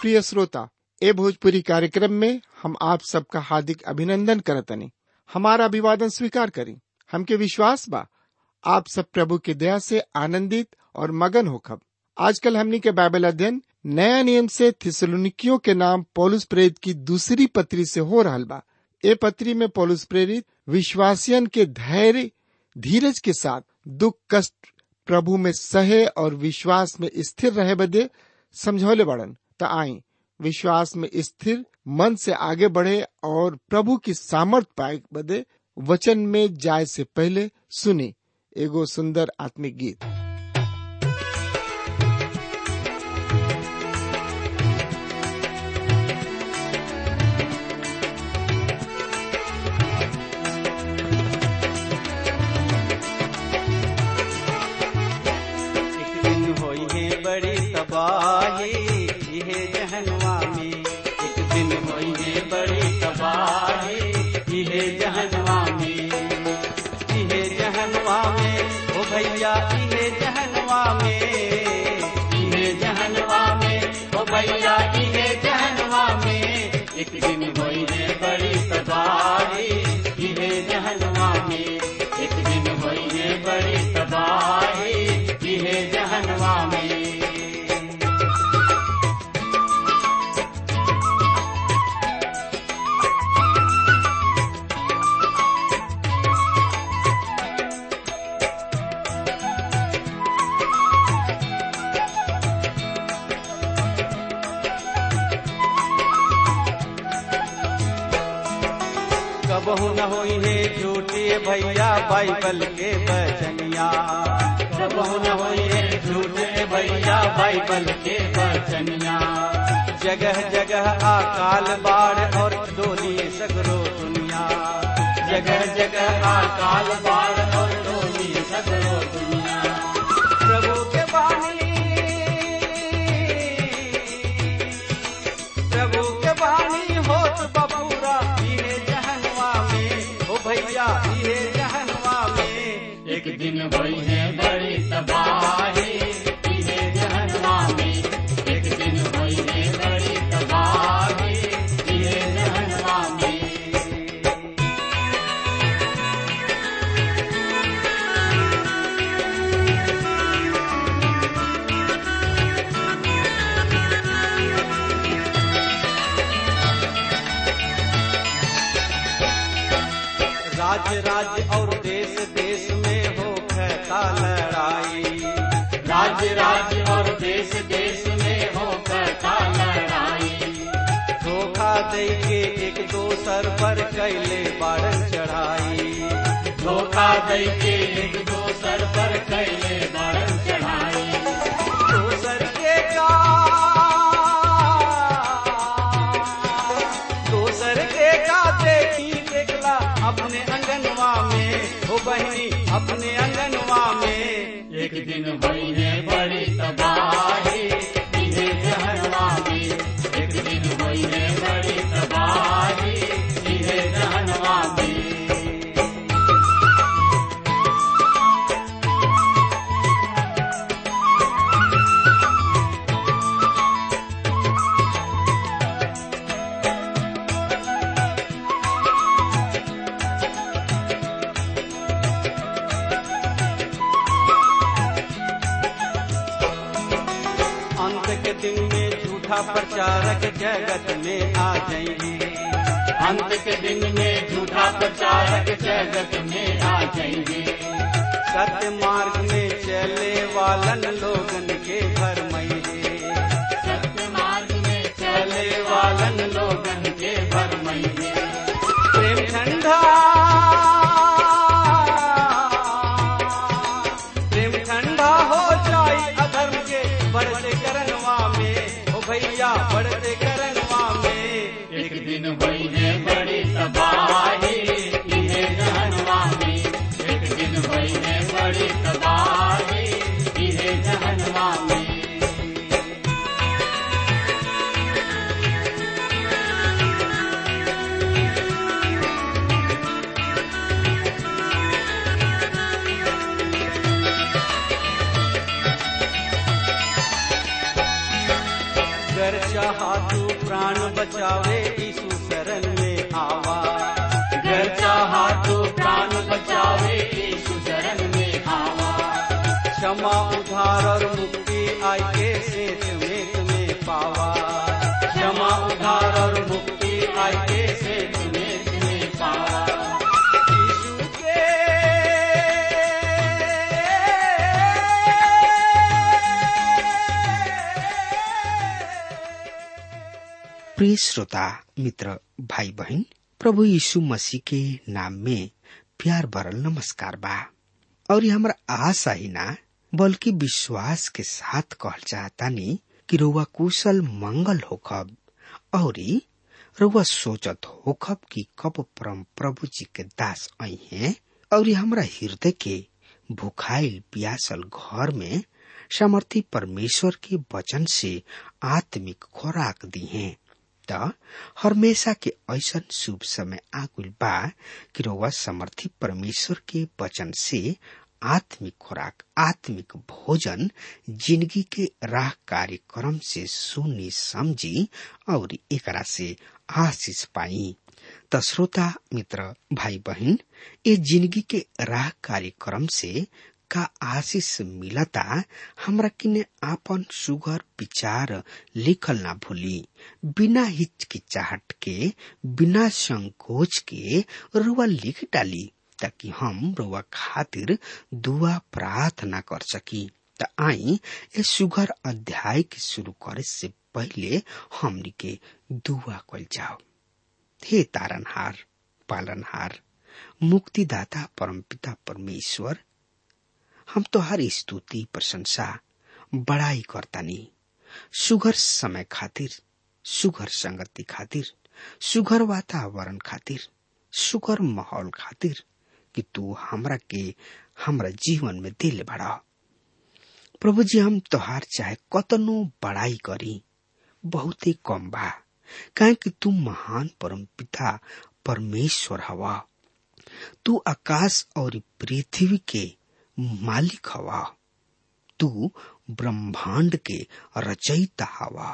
प्रिय श्रोता ए भोजपुरी कार्यक्रम में हम आप सबका हार्दिक अभिनंदन करतनी हमारा अभिवादन स्वीकार करी हमके विश्वास बा आप सब प्रभु के दया से आनंदित और मगन होखब आजकल हमनी के बाइबल अध्ययन नया नियम से थिसलुनिकियों के नाम पौलुस प्रेरित की दूसरी पत्री से हो रहल बा ए पत्री में पौलुस प्रेरित विश्वासियन के धैर्य धीरज के साथ दुख कष्ट प्रभु में सहे और विश्वास में स्थिर रहे बदे समझौले बड़न त आई विश्वास में स्थिर मन से आगे बढ़े और प्रभु की सामर्थ पाए बदे वचन में जाए से पहले सुने एगो सुंदर आत्मिक गीत एक दिन होई है बड़ी तबाही इहे जहनवा में एक दिन होई है बड़ी तबाही इहे जहनवा में इहे जहनवा में ओ भैया इहे जहनवा में इहे जहनवा में ओ भैया इहे जहनवा में एक दिन होई है बड़ी तबाही इहे जहनवा में एक दिन होई है बड़ी तबाही इहे जहनवा में कबहू न होई है झूठी भैया बाइबल के बचनिया कबहू न होई है झूठे भैया बाइबल के बचनिया जगह जगह अकाल बाढ़ और डोली सगरो दुनिया जगह जगह अकाल बाढ़ और डोली सगरो दुनिया प्रभु के बानी प्रभु के बानी होत बबूरा इहे जहनवा में ओ भैया इहे जहनवा में एक दिन भई है बड़ी तबाही इहे जहनवा में एक दिन भई है बड़ी तबाही इहे जहनवा में राज्य राज्य और देश देश में हो कहता लड़ाई राज्य राज्य और देश देश में हो कहता लड़ाई धोखा दे के एक दोसर पर कैले बारन चढ़ाई धोखा दे के एक दोसर पर कैले बारन चढ़ाई दोसर के का दोसर के का देखी देखला अपने अंगनवा में हो बहनी अपने अंगनवा में एक दिन भई है बड़ी तबाही इहे जहनवा में एक दिन भई है बड़ी तबाही इहे जहनवा में अंत के दिन में झूठा प्रचारक जगत में आ जाएंगे अंत के दिन में झूठा प्रचारक जगत में आ जाएंगे सत्य मार्ग में चले वालन लोगन के घर मईले सत्य मार्ग में चले वालन लोगन के घर मईले प्रेम ठंडा प्रेम ठंडा हो जाई अधर्म के बढ़ते करनवा में ओ भैया बढ़ते करनवा में एक दिन हुई है बड़ी तबाही इहे जहनवा में एक दिन हुई है बड़ी तबाही इहे जहनवा में अगर चाहा तू प्राण बचावे यीशु शरण में आवा अगर चाहा तू प्राण बचावे यीशु शरण में आवा क्षमा उधार और मुक्ति आई के सेत में तुम्हें पावा क्षमा उधार और मुक्ति आई के सेत में तुम्हें पावा यीशु के प्रिय श्रोता मित्र भाई बहन प्रभु यीशु मसीह के नाम में प्यार भरल नमस्कार बा और ये हमरा आशा ही ना बल्कि विश्वास के साथ कहल चाहतानी कि रउआ कुशल मंगल होखब और रउआ सोचत होखब कि कब परम प्रभु जी के दास आई हैं और ये हमरा हृदय के भुखाइल प्यासल घर में सामर्थी परमेश्वर के वचन से आत्मिक खुराक दी हैं त हमेशा के ऐसन शुभ समय आगुल बा कि रउआ समर्थी परमेश्वर के वचन से आत्मिक खुराक आत्मिक भोजन जिंदगी के राह कार्यक्रम से सुनी समझी और एकरा से आशीष पाई त श्रोता मित्र भाई बहन ये जिंदगी के राह कार्यक्रम से का आशीष मिलता हमरा किने आपन सुगर विचार लिखल ना भूली बिना हिचकिचाहट के बिना संकोच के रुआ लिख डाली ताकि हम रुआ खातिर दुआ प्रार्थना कर सकी त आई ए सुगर अध्याय के शुरू करे से पहले हमनी के दुआ कल जाओ हे तारनहार पालनहार मुक्तिदाता परमपिता परमेश्वर हम तो हर स्तुति प्रशंसा बड़ाई करतानी सुघर समय खातिर सुघर संगति खातिर सुघर वातावरण खातिर सुघर माहौल खातिर कि तू हमरा के हमरा जीवन में दिल बड़ा प्रभु जी हम तोहार चाहे कतनो बड़ाई करी बहुते कम बा काहे कि तू महान परम पिता परमेश्वर हवा तू आकाश और पृथ्वी के मालिक हवा तू ब्रह्मांड के रचयिता हवा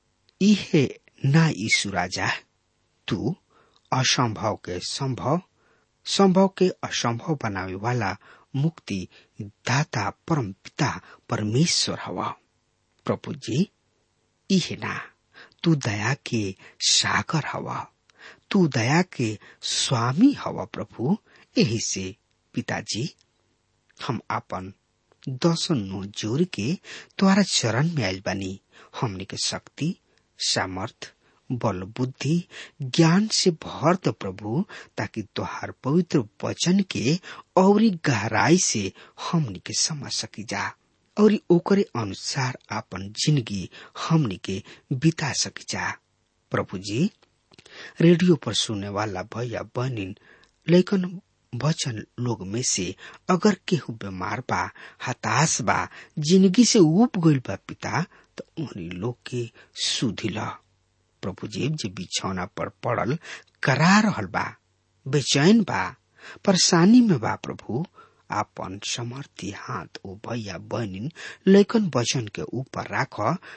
इहे ना ईशु राजा तू असंभव के संभव संभव के असंभव बनावे वाला मुक्ति दाता परम पिता परमेश्वर हवा प्रभु जी इहे ना तू दया के सागर हवा तू दया के स्वामी हवा प्रभु यही से पिताजी हम आपन दसन नो जोर के तुम्हारा चरण में आयल बानी हमने के शक्ति सामर्थ बल बुद्धि ज्ञान से भर दो प्रभु ताकि तुहार पवित्र वचन के और गहराई से हमनी के समझ सकी जा और ओकरे अनुसार आपन जिंदगी हमनी के बिता सकी जा प्रभु जी रेडियो पर सुनने वाला भैया बहनिन लेकिन वचन लोग में से अगर केहू बीमार बा हताश बा जिंदगी से उब गईल बा पिता तो उन्हीं लोग के सुधिला प्रभु जी जे बिछौना पर पड़ल करा रहल बा बेचैन बा परेशानी में बा प्रभु आपन समर्थी हाथ ओ भैया बहनिन लेकिन वचन के ऊपर राख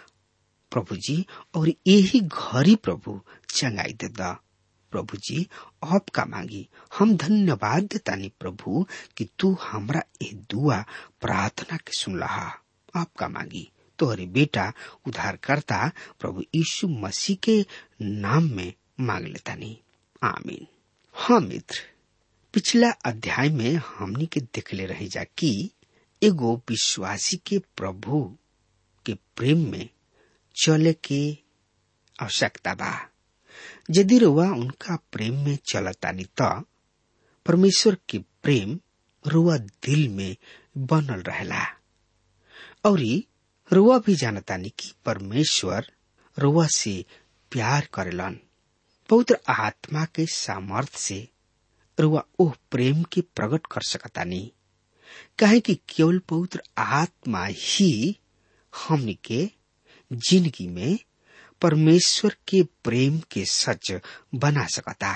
प्रभु जी और यही घरी प्रभु चंगाई दे दा प्रभु जी आपका मांगी हम धन्यवाद देतानी प्रभु कि तू हमरा ए दुआ प्रार्थना के सुन लहा आपका मांगी तोहरे बेटा उद्धारकर्ता प्रभु यीशु मसीह के नाम में मांग लेतानी आमीन हाँ मित्र पिछला अध्याय में हमनी के देखले रही जा कि एगो विश्वासी के प्रभु के प्रेम में चले के आवश्यकता बा यदि रुआ उनका प्रेम में चलतानी त परमेश्वर के प्रेम रुआ दिल में बनल रहेला और रुआ भी जानतानी कि परमेश्वर रुआ से प्यार करेलन पवित्र आत्मा के सामर्थ से रुआ ओह प्रेम के प्रकट कर सकतानी काहे कि केवल पवित्र आत्मा ही हमनी के जिंदगी में परमेश्वर के प्रेम के सच बना सकता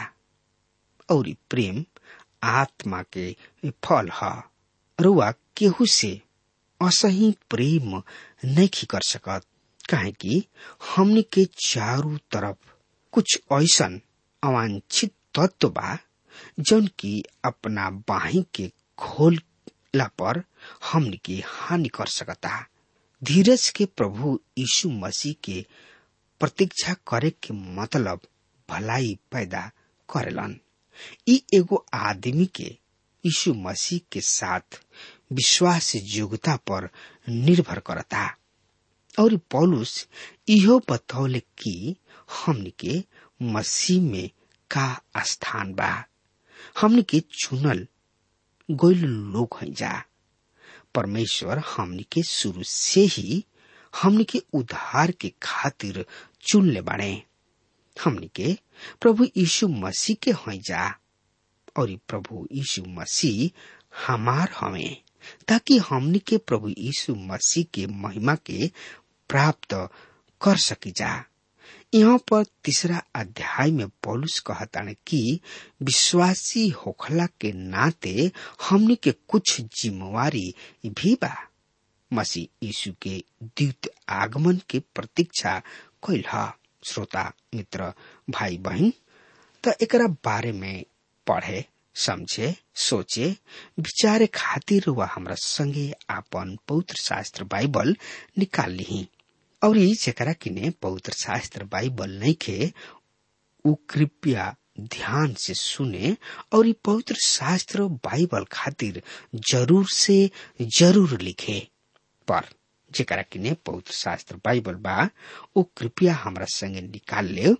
और प्रेम आत्मा के फल ह रुआ केहू से असही प्रेम नहीं कर सकत काहे कि हमनी के चारों तरफ कुछ ऐसन अवांछित तत्व बा जौन की अपना बाही के खोलला पर हमनी के हानि कर सकता धीरज के प्रभु यीशु मसीह के प्रतीक्षा करे के मतलब भलाई पैदा करेलन ई एगो आदमी के यीशु मसीह के साथ विश्वास योग्यता पर निर्भर करता और पौलुस इहो बतौले कि हमनी के मसीह में का स्थान बा हमनी के चुनल गोइल लोग हैं जा परमेश्वर हमनी के शुरू से ही हमनी के उद्धार के खातिर चुन ले बाड़े हमनी के प्रभु यीशु मसीह के हैं जा और प्रभु यीशु मसीह हमार हमें ताकि हमनी के प्रभु यीशु मसीह के महिमा के प्राप्त कर सकी जा यहाँ पर तीसरा अध्याय में पौलुस कहता कि विश्वासी होखला के नाते हमनी के कुछ जिम्मेवारी भी बा मसीह यीशु के द्वित आगमन के प्रतीक्षा कैल श्रोता मित्र भाई बहन त एकरा बारे में पढ़े समझे सोचे विचारे खातिर वह हमरा संगे आपन पवित्र शास्त्र बाइबल निकाल ली और जेकरा किने पवित्र शास्त्र बाइबल नहीं खे उ कृपया ध्यान से सुने और ये पवित्र शास्त्र बाइबल खातिर जरूर से जरूर लिखे पर जेकरा किने पवित्र शास्त्र बाइबल बा वो कृपया हमरा संगे निकाल ले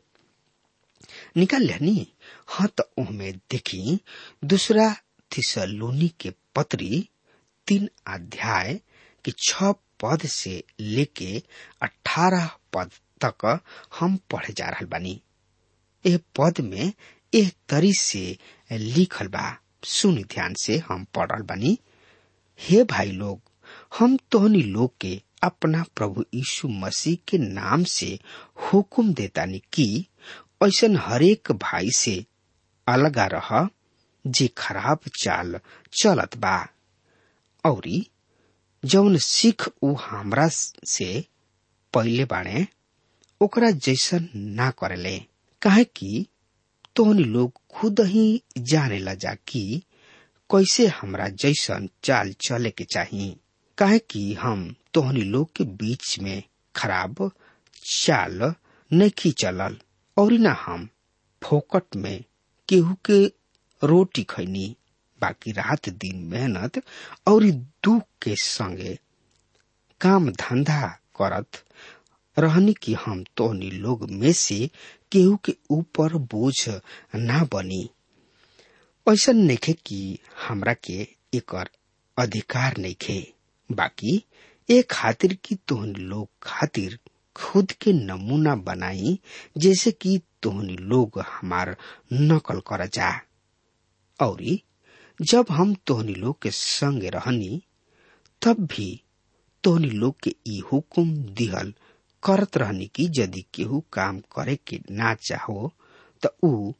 निकाल लेनी हाँ तो उहमें देखी दूसरा थिसलोनी के पत्री तीन अध्याय के छ पद से लेके अठारह पद तक हम पढ़े जा रहा बानी एह पद में एह तरी से लिखल बा सुनी ध्यान से हम पढ़ रहा बानी हे भाई लोग हम तोहनी लोग के अपना प्रभु यीशु मसीह के नाम से हुकुम देतानी कि ऐसन हरेक भाई से अलगा रह जे खराब चाल चलत बा औरी जौन सिख उ हमरा से पहले बाणे ओकरा जैसन ना करेले काहे कि तोहनी लोग खुद ही जाने लजा कि कैसे हमरा जैसन चाल चले के चाहिए काहे कि हम तोहनी लोग के बीच में खराब चाल नहीं चलल और ना हम फोकट में केहू के रोटी खैनी बाकी रात दिन मेहनत और दुख के संगे काम धंधा करत रहनी कि हम तोहनी लोग में से केहू के ऊपर बोझ ना बनी ऐसा नइखे कि हमरा के एकर अधिकार नइखे बाकी ए खातिर कि तोहनी लोग खातिर खुद के नमूना बनाई जैसे कि तोहनी लोग हमार नकल कर जा और जब हम तोहनी लोग के संग रहनी तब भी तोहनी लोग के ई हुकुम दिहल करत रहनी कि यदि केहू काम करे के ना चाहो तो ऊ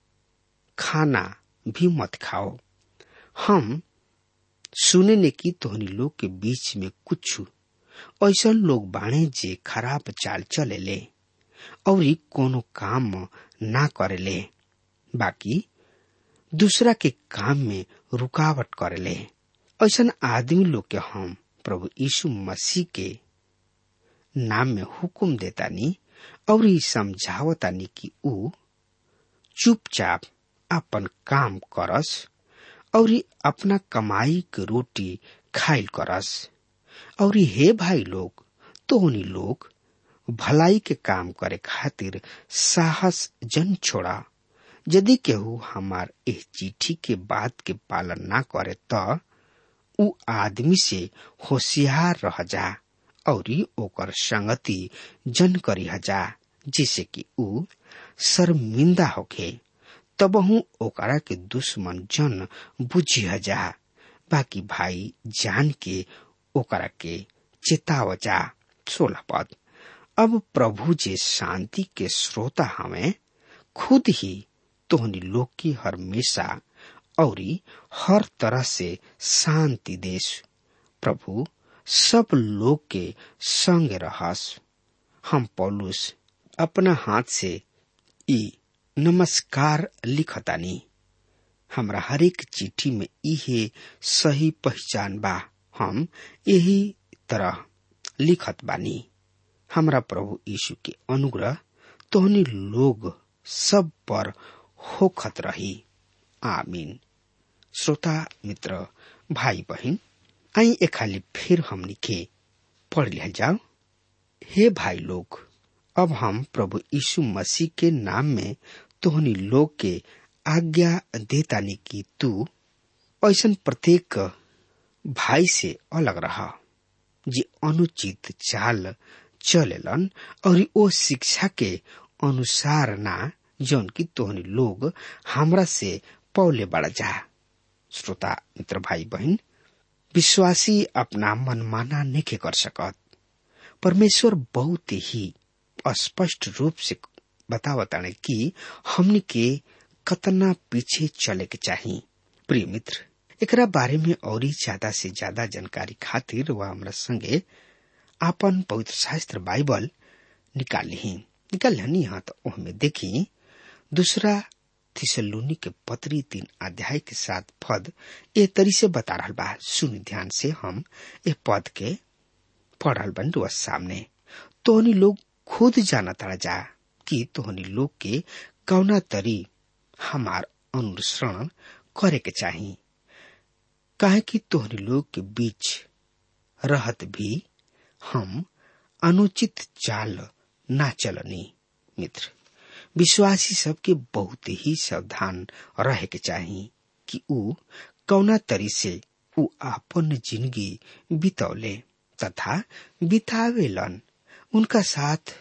खाना भी मत खाओ हम सुने ने कि तोहनी लोग के बीच में कुछ ऐसा लोग बाणे जे खराब चाल चले ले और कोनो काम ना करेले बाकी दूसरा के काम में रुकावट करेले ऐसा आदमी लोग के हम प्रभु यीशु मसीह के नाम में हुकुम देतानी और समझावतानी कि ऊ चुपचाप अपन काम करस और अपना कमाई के रोटी खाइल करस और हे भाई लोग तोहनी लोग भलाई के काम करे खातिर साहस जन छोड़ा यदि केहू हमार एह चिट्ठी के बात के पालन ना करे त उ आदमी से होशियार रह जा और ओकर संगति जन करी जा जिसे कि उ शर्मिंदा होखे तबहू ओकरा के दुश्मन जन बुझी जा बाकी भाई जान के ओकरा के चेताव जा सोलह पद अब प्रभु जे शांति के श्रोता हमें खुद ही तोहनी लोग की हमेशा और हर तरह से शांति देश प्रभु सब लोग के संग रहस हम पौलुस अपना हाथ से ई नमस्कार लिखतानी हमरा हरेक चिट्ठी में इहे सही पहचान बा हम यही तरह लिखत बानी हमरा प्रभु यीशु के अनुग्रह तोहनी लोग सब पर होखत रही आमीन श्रोता मित्र भाई बहन आई ए खाली फिर हमनी के पढ़ लिया जाओ हे भाई लोग अब हम प्रभु यीशु मसीह के नाम में तोहनी लोग के आज्ञा देतानी कि तू ऐसन प्रत्येक भाई से अलग रहा जे अनुचित चाल चलेलन और ओ शिक्षा के अनुसार ना जौन की तोहनी लोग हमरा से पौले बढ़ जा श्रोता मित्र भाई बहन विश्वासी अपना मनमाना नहीं कर सकत परमेश्वर बहुत ही स्पष्ट रूप से बतावताने कि हमनी के कतना पीछे चले के चाहिए प्रिय मित्र एकरा बारे में और ज्यादा से ज्यादा जानकारी खातिर वह हमरा संगे आपन पवित्र शास्त्र बाइबल निकाल ली निकाल हनी हाँ तो ओहमे देखी दूसरा थिसलूनी के पत्री तीन अध्याय के साथ पद ए तरी से बता रहा बा सुन ध्यान से हम ए पद के पढ़ रहा बन रुआ सामने तोहनी लोग खुद जाना तड़ा जा कि तोहनी लोग के कौना तरी हमार अनुसरण करे के चाही काहे कि तोहनी लोग के बीच रहत भी हम अनुचित चाल ना चलनी मित्र विश्वासी सबके बहुत ही सावधान रहे के चाही कि ऊ कौना तरी से ऊ आपन जिंदगी बितौले तथा बितावेलन उनका साथ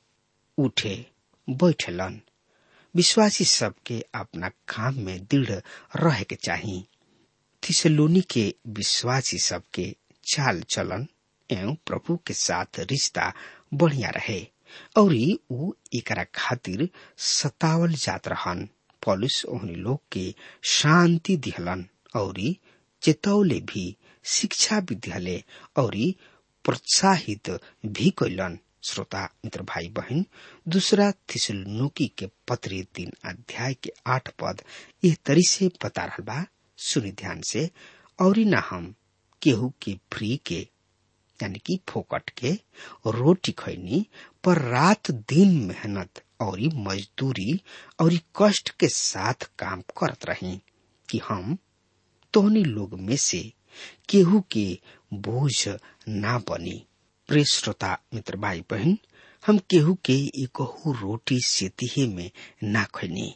उठे बैठलन विश्वासी सबके अपना काम में दृढ़ रहे के चाही थिसलोनी के विश्वासी सबके चाल चलन एवं प्रभु के साथ रिश्ता बढ़िया रहे और ऊ एकरा खातिर सतावल जात रहन पॉलिस ओहनी लोग के शांति दिहलन और चेतौले भी शिक्षा भी दिहले और प्रोत्साहित भी कैलन श्रोता मित्र भाई बहन दूसरा थिसलुकी के पत्री तीन अध्याय के आठ पद यह तरी से बता रहा बा सुनी ध्यान से और न हम केहू के फ्री के यानी कि फोकट के रोटी खैनी पर रात दिन मेहनत और मजदूरी और कष्ट के साथ काम करत रही कि हम तोहनी लोग में से केहू के बोझ ना बनी प्रिय श्रोता मित्र भाई बहन हम केहू के एकहू रोटी सेतिहे में ना खैनी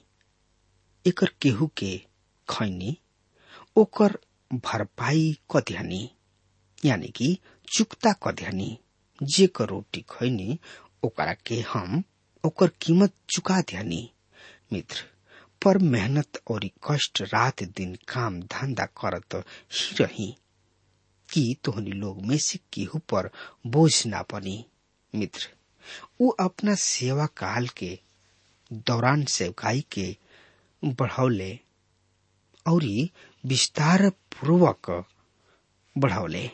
एकर केहू के खैनी ओकर भरपाई कध्यानी यानी कि चुकता कध्यानी जे कर रोटी खैनी ओकरा के हम ओकर कीमत चुका ध्यानी मित्र पर मेहनत और कष्ट रात दिन काम धंधा करत ही रही कि तोहनी लोग में से केहू पर बोझ ना बनी मित्र वो अपना सेवा काल के दौरान सेवकाई के बढ़ौले और विस्तार पूर्वक बढ़ौले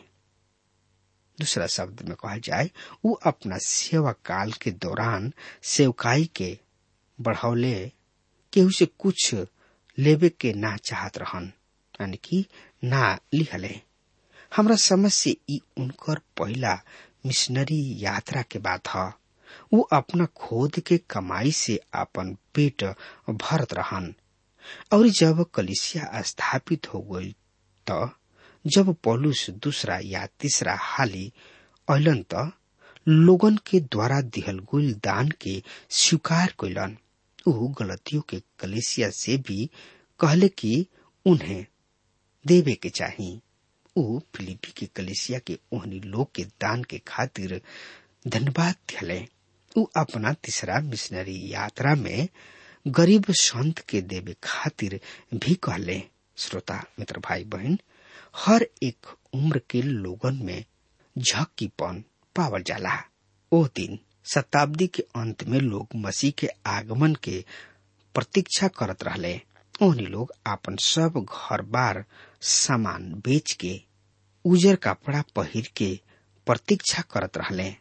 दूसरा शब्द में कहा जाए वो अपना सेवा काल के दौरान सेवकाई के बढ़ौले केहू से कुछ लेवे के ना चाहत रहन यानी कि ना लिहले हमरा समझ से ई उनकर पहला मिशनरी यात्रा के बात ह वो अपना खोद के कमाई से अपन पेट भरत रहन और जब कलिसिया स्थापित हो गई तो जब पौलुस दूसरा या तीसरा हाली अलन त लोगन के द्वारा दिहल गुल दान के स्वीकार कैलन ऊ गलतियों के कलेसिया से भी कहले कि उन्हें देवे के चाही ऊ फिलिपी के कलेसिया के ओहनी लोग के दान के खातिर धन्यवाद दिले ऊ अपना तीसरा मिशनरी यात्रा में गरीब संत के देवे खातिर भी कहले श्रोता मित्र भाई बहन हर एक उम्र के लोगन में झक्कीपन पावल जाला ओ दिन शताब्दी के अंत में लोग मसीह के आगमन के प्रतीक्षा करत रहले ओहनी लोग आपन सब घर बार सामान बेच के उजर कपड़ा पहिर के प्रतीक्षा करत रहले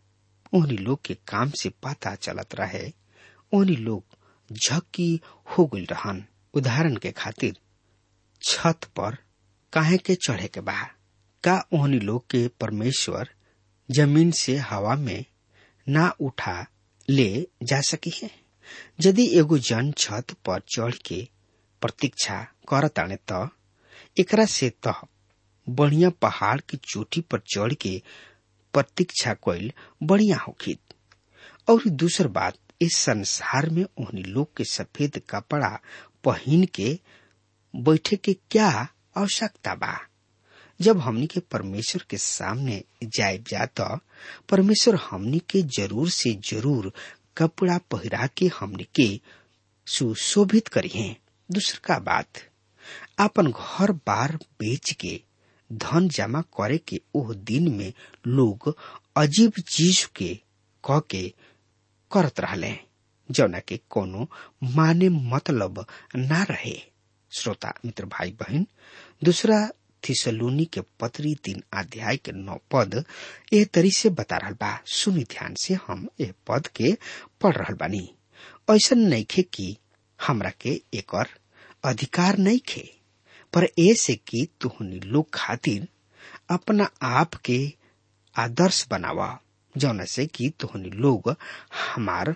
ओहनी लोग के काम से पता चलत रहे ओहनी लोग झक्की हो गई रहन उदाहरण के खातिर छत पर काहे के चढ़े के बा का ओहनी लोग के परमेश्वर जमीन से हवा में ना उठा ले जा सकी है यदि एगो जन छत पर चढ़ के प्रतीक्षा करताने त एकरा से त बढ़िया पहाड़ की चोटी पर चढ़ के प्रतीक्षा कइल बढ़िया होखित और दूसर बात इस संसार में उन्हीं लोग के सफेद कपड़ा पहन के बैठे के क्या आवश्यकता बा जब हमनी के परमेश्वर के सामने जाए जाता परमेश्वर हमनी के जरूर से जरूर कपड़ा पहिरा के हमनी के सुशोभित करी है दूसर का बात अपन घर बार बेच के धन जमा करे के ओह दिन में लोग अजीब चीज के कह के करत रहले जौना के कोनो माने मतलब ना रहे श्रोता मित्र भाई बहन दूसरा थिसलूनी के पत्री तीन अध्याय के नौ पद ए तरी से बता रहा बा सुनी ध्यान से हम ए पद के पढ़ रहा बानी ऐसा नइखे कि हमरा के एकर अधिकार नहीं खे पर ऐसे कि तुहनी लोग खातिर अपना आप के आदर्श बनावा जौन से कि तुहनी लोग हमार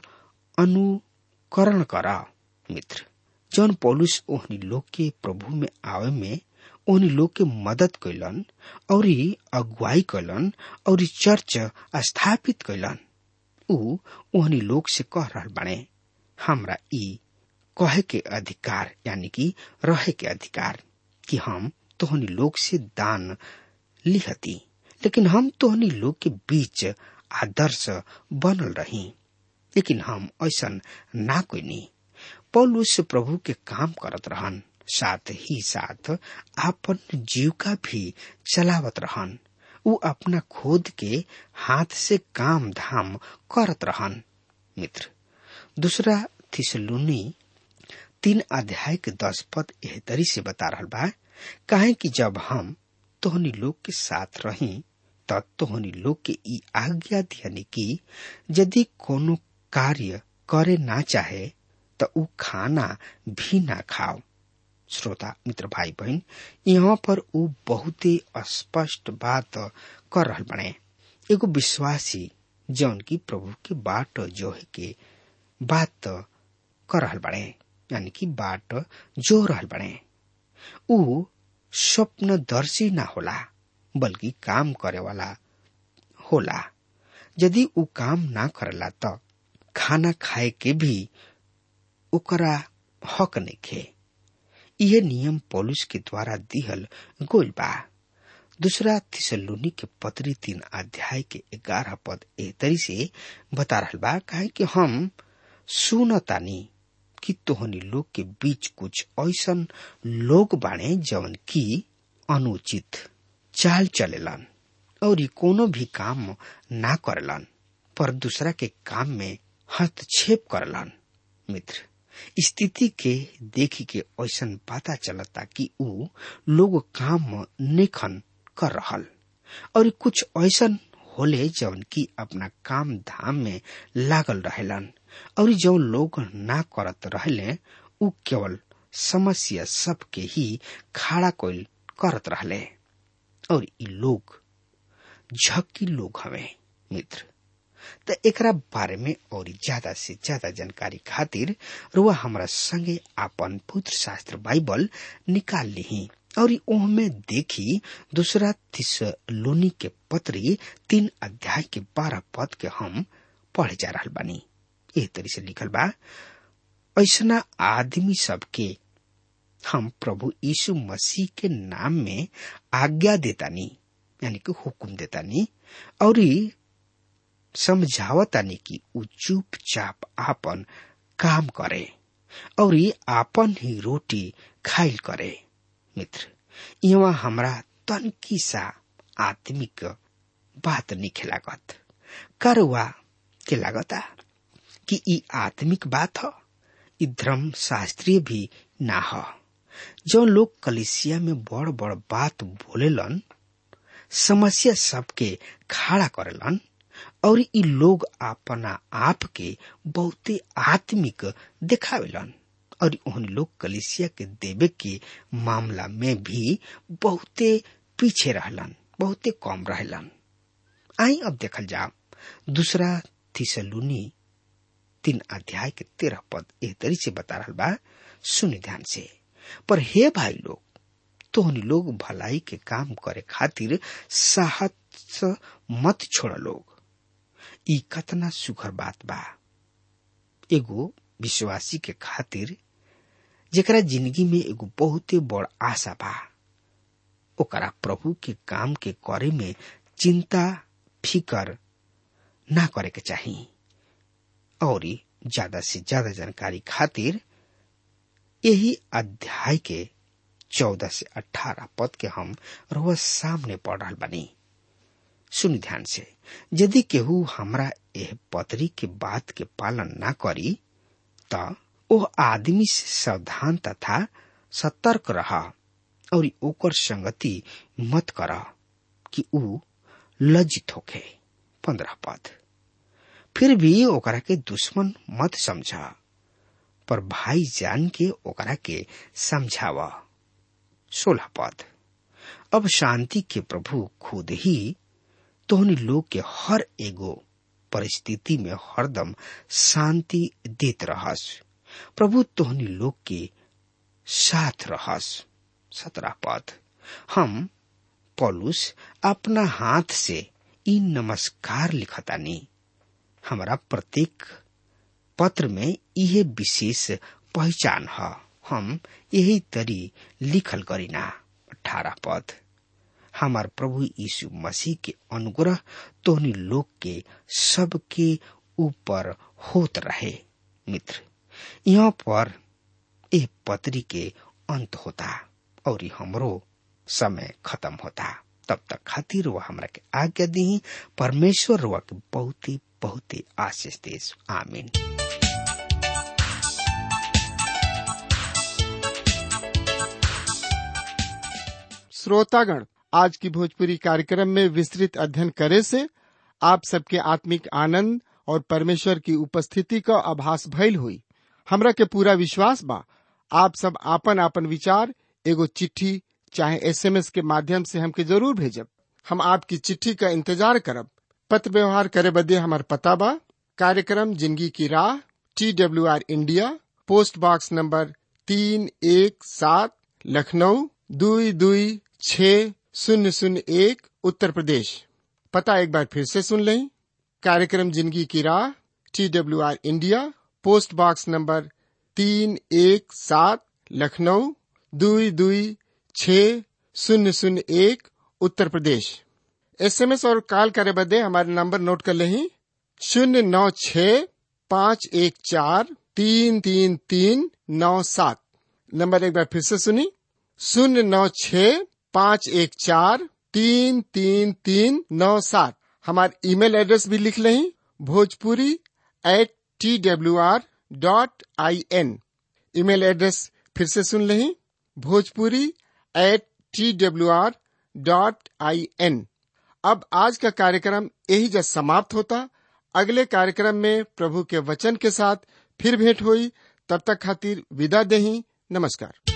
अनुकरण करा मित्र जौन पौलुस ओहनी लोग के प्रभु में आवे में ओहनी लोग के मदद कैलन और अगुवाई कैलन और चर्च स्थापित कैलन ऊ ओहनी लोग से कह रहा बने हमरा ई कहे के अधिकार यानी कि रहे के अधिकार कि हम तोहनी लोग से दान लिहती लेकिन हम तोहनी लोग के बीच आदर्श बनल रही लेकिन हम ऐसा ना कोई नहीं पौलुस प्रभु के काम करत रहन साथ ही साथ आपन जीविका भी चलावत रहन उ अपना खुद के हाथ से काम धाम करत रहन मित्र दूसरा थिसलुनी तीन अध्याय के दस पद एह तरी से बता रहा बा काहे कि जब हम तोहनी लोग के साथ रही त तोहनी लोग के ई आज्ञा दियानी कि यदि कोनो कार्य करे ना चाहे त ऊ खाना भी ना खाओ श्रोता मित्र भाई बहन यहाँ पर ऊ बहुत ही स्पष्ट बात कर रहा बने एगो विश्वासी जौन की प्रभु के बाट जोहे के बात कर रहा बने यानी कि बाट जो रहल बने ऊ स्वप्नदर्शी ना होला बल्कि काम करे वाला होला यदि ऊ काम ना करेला त खाना खाए के भी ओकरा हक नहीं खे यह नियम पौलुस के द्वारा दिहल गोल बा दूसरा थिसलुनी के पत्री तीन अध्याय के ग्यारह पद ए तरी से बता रहा बा काहे कि हम सुनतानी कि तोहनी लोग के बीच कुछ ऐसन लोग बाणे जवन की अनुचित चाल चलेलन और ई कोनो भी काम ना करेलन पर दूसरा के काम में हस्तक्षेप करलन मित्र स्थिति के देखी के ऐसा पता चलता कि ऊ लोग काम निखन कर रहल और कुछ ऐसा होले जवन की अपना काम धाम में लागल रहेलन और जौन लोग ना करत रहले ऊ केवल समस्या सबके ही खड़ा कोल करत रहले और ई लोग झक्की लोग हवे मित्र त एकरा बारे में और ज्यादा से ज्यादा जानकारी खातिर रुआ हमरा संगे आपन पुत्र शास्त्र बाइबल निकाल ली और ओहमे देखी दूसरा थिसलोनी के पत्री तीन अध्याय के बारह पद के हम पढ़े जा रहा बानी एह तरी से लिखल बा ऐसना आदमी सबके हम प्रभु यीशु मसीह के नाम में आज्ञा देतानी यानी कि हुक्म देतानी और समझावतानी कि ऊ चुपचाप आपन काम करे और आपन ही रोटी खाइल करे मित्र यहाँ हमरा तनकी सा आत्मिक बात निखे लागत करवा के लागता कि ई आत्मिक बात ह ई धर्म शास्त्रीय भी ना ह जो लोग कलिसिया में बड़ बड़ बात बोलेलन समस्या सबके खड़ा करेलन और इ लोग अपना आप के बहुते आत्मिक देखावेलन और उन लोग कलिसिया के देवे के मामला में भी बहुते पीछे रहलन बहुते कम रहलन आई अब देखल जा दूसरा थिसलुनी तीन अध्याय के तेरह पद एह तरी से बता रहा बा सुनि ध्यान से पर हे भाई लोग तोहनी लोग भलाई के काम करे खातिर साहस मत छोड़ लोग ई कतना सुखर बात बा एगो विश्वासी के खातिर जेकरा जिंदगी में एगो बहुते बड़ आशा बा ओकरा प्रभु के काम के करे में चिंता फिकर ना करे के चाही और ज्यादा से ज्यादा जानकारी खातिर यही अध्याय के चौदह से अठारह पद के हम रोज सामने पढ़ रहा बनी सुन ध्यान से यदि केहू हमरा एह पत्री के बात के पालन ना करी त ओ आदमी से सावधान तथा सतर्क रहा और ओकर संगति मत कर कि ऊ लज्जित होके पंद्रह पद फिर भी ओकरा के दुश्मन मत समझा पर भाई जान के ओकरा के समझावा सोलह पद अब शांति के प्रभु खुद ही तोहनी लोग के हर एगो परिस्थिति में हरदम शांति देत रहस प्रभु तोहनी लोग के साथ रहस सत्रह पद हम पौलुस अपना हाथ से ई नमस्कार लिखतानी हमारा प्रत्येक पत्र में यह विशेष पहचान है हम यही तरी लिखल करीना अठारह पद हमार प्रभु यीशु मसीह के अनुग्रह तोहनी लोग के सबके ऊपर होत रहे मित्र यहाँ पर एक पत्री के अंत होता और हमरो समय खत्म होता तब तक खातिर वह हमरा के आज्ञा दी परमेश्वर वह के बहुत ही बहुत ही आशीष देश आमीन श्रोतागण आज की भोजपुरी कार्यक्रम में विस्तृत अध्ययन करे से आप सबके आत्मिक आनंद और परमेश्वर की उपस्थिति का आभास भइल हुई हमरा के पूरा विश्वास बा आप सब आपन आपन विचार एगो चिट्ठी चाहे एसएमएस के माध्यम से हमके जरूर भेजब हम आपकी चिट्ठी का इंतजार करब पत्र व्यवहार करे बदे हमार पता बा कार्यक्रम जिंदगी की राह T W R India post box number तीन एक सात लखनऊ दुई दुई छ शून्य शून्य एक उत्तर प्रदेश पता एक बार फिर से सुन लें कार्यक्रम जिंदगी की राह T W R India post box number तीन एक सात लखनऊ दुई दुई छ शून्य शून्य एक उत्तर प्रदेश एसएमएस और कॉल करे बदे हमारे नंबर नोट कर लें शून्य नौ छ पाँच एक चार तीन तीन तीन नौ सात नंबर एक बार फिर से सुनी शून्य नौ छ पाँच एक चार तीन तीन तीन नौ सात हमारे ईमेल एड्रेस भी लिख लें Bhojpuri at T W R dot I N email address फिर से सुन लें Bhojpuri at T W R dot I N अब आज का कार्यक्रम यही जब समाप्त होता अगले कार्यक्रम में प्रभु के वचन के साथ फिर भेंट हुई तब तक खातिर विदा देही नमस्कार